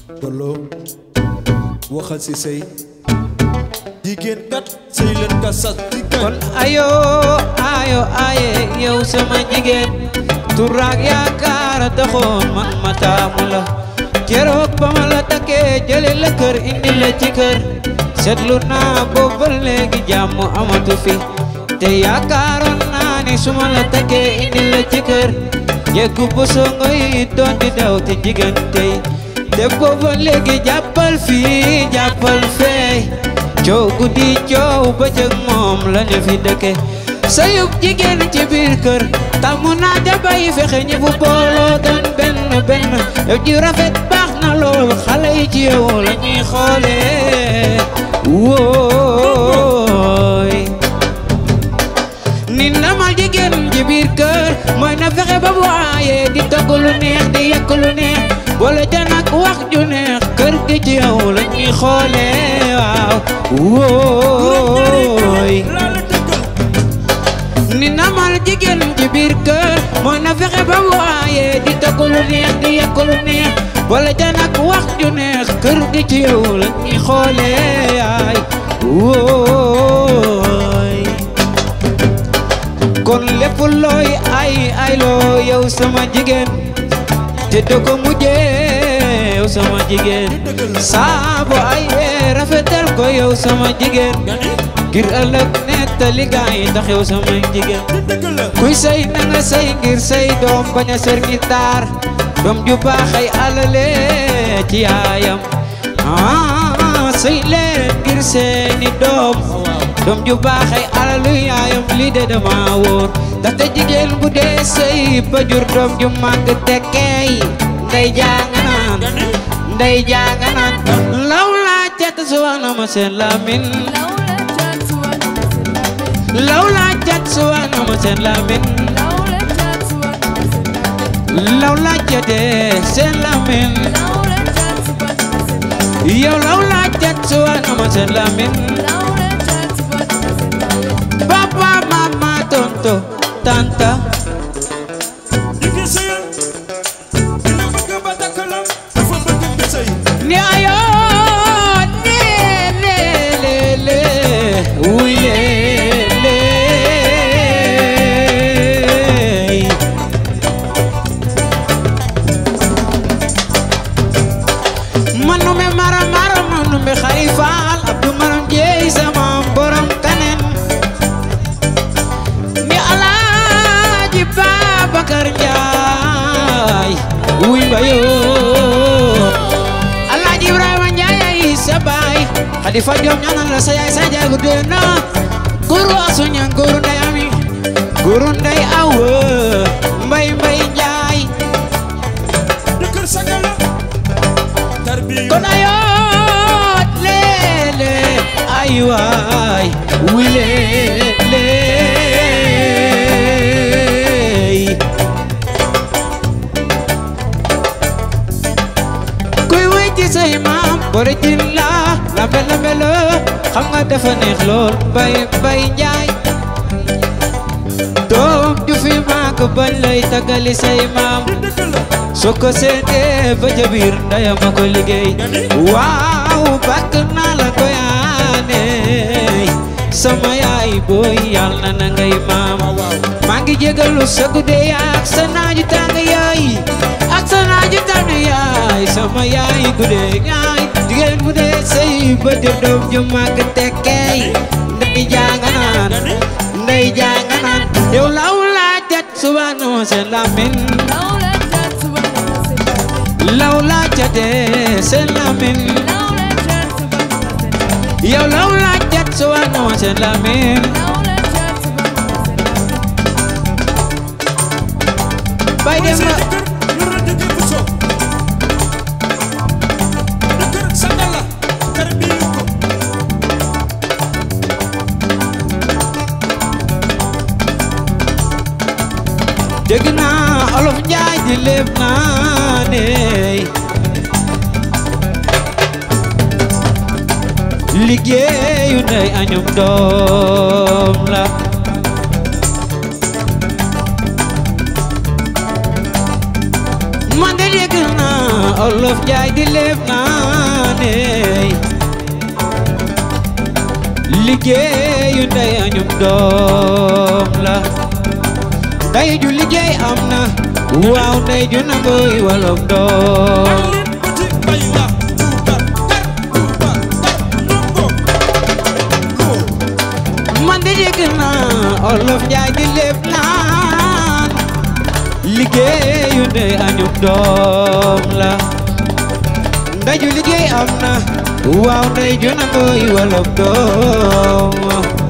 Dolo waxal si sëy jigéen kat sëy leen ka sas di kon ayo ayo aye yow sama jigéen turaak yaakaar taxoon man ma taamu la keroog ba ma la takkee jële la kër indi la ci kër seetlu naa boobu ba léegi jàmm amatu fi te yaakaaroon naa ni su ma la takkee indi la ci kër yeggu bu songo yi doon di daw te jigéen tey te boobu ba léegi jàppal fii jàppal fee coow guddi coow bëccëg moom la ñu fi dëkke sayub jigéen ci biir kër tàmmu naa ja bàyyi fexe ñi bu booloo doon benn benn yow ji rafet baax na lool xale yi ci yow la ñuy xoolee wooy ni ndamal jigéen ci biir kër mooy na fexe ba bu aayee di togg lu neex di yekk lu neex boole ca nag wax ju neex kër gi ci yow la ñuy xoolee waaw wooy ni namal jigéen ci biir kër mooy na fexe ba bu aayee di togg lu neex di yekk lu neex boole ca nag wax ju neex kër gi ci yow la ñuy xoolee ay wooy kon lépp looy ay ay loo yow sama jigéen te doo ko mujjee yow sama jigéen saabo ay rafetal ko yow sama jigéen ngir ëllëg nettali gaa yi tax yow sama jigéen kuy say na nga say ngir say doom bañ a ser ngir taar doom ju baax ay alale ci yaayam ah say leen ngir seeni doom doom ju baax ay alalu yaayam lii de dama wóor ndaxte jigéen bu dee sëy ba jur doom ju màgg tekkeey ndey janga naan ndey janga naan law laa cat suwana ma seen lamin law laa cat suwana ma seen lamin law laa catee seen lamin yow law laa cat suwana ma seen lamin papa mama tonto tanta ni ayo ne le le le uy le le manu me mara mara manu me xarifal abdu maram jeey sama borom kanen ni alaaji Babakar Njaay wuy mbayo alaaji Ibrahima Njaay ay sa baay Xalifa Joom ñaanal la sa yaay sa jaagu deena guru asuña guru ndey ami guru ndey awa mbay mbay Njaay kon ayoot leele ay waay wuy leele kuy wuy ci say maam bore jin la lambe lambe la xam nga dafa neex lool mbay mbay njaay doom ju fi maak bañ lay tagali say maam soo ko seetee ba ca biir ndeyam a ko liggéey waaw bàkk naa la ko yaane sama yaay booy yàlla na ngay maam maa ngi jégalu sa guddee ak sa naaju tàng yaay ak sa naaju tàng yaay sama yaay guddee yaay jigéen bu dee sëy ba jur doom ju màgg tekkeey ndey janga naan ndey janga naan yow law laa jat subhanahu seen lamin law laa jatee seen lamin yow law laa jat subhanahu seen lamin bay dem la dégg naa olof njaay di léeb naa ne liggéeyu ndey añum doom la man de dégg naa olof njaay di léeb naa ne liggéeyu ndey añum doom la ndey ju liggéey am na waaw ndey ju nangoy wolof doom man de dégg naa olof njaay di léeb naan liggéeyu ndey añum doom la ndey ju liggéey am na waaw ndey ju nangoy wolof doom